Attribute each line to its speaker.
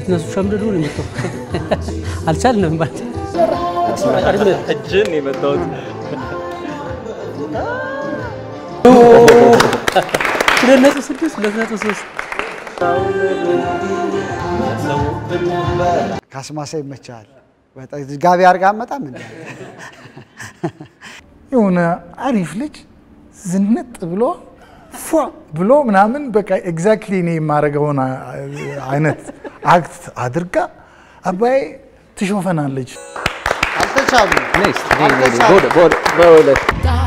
Speaker 1: እነሱ ሸምድዶ ነው የሚተው አልቻልንም ማለት
Speaker 2: እጅን የመታወት
Speaker 1: ሁለት ነጥብ ስድስት ሁለት ነጥብ ሶስት
Speaker 3: ካስማሳ ይመቻል። በጣም ጋቢ አድርጋ አመጣም እንደ
Speaker 4: የሆነ አሪፍ ልጅ ዝንጥ ብሎ ፏ ብሎ ምናምን በቃ ኤግዛክትሊ እኔ የማደርገውን አይነት አክት አድርጋ አባዬ ትሾፈናለች።
Speaker 3: አልተቻሉም።
Speaker 2: በሁለት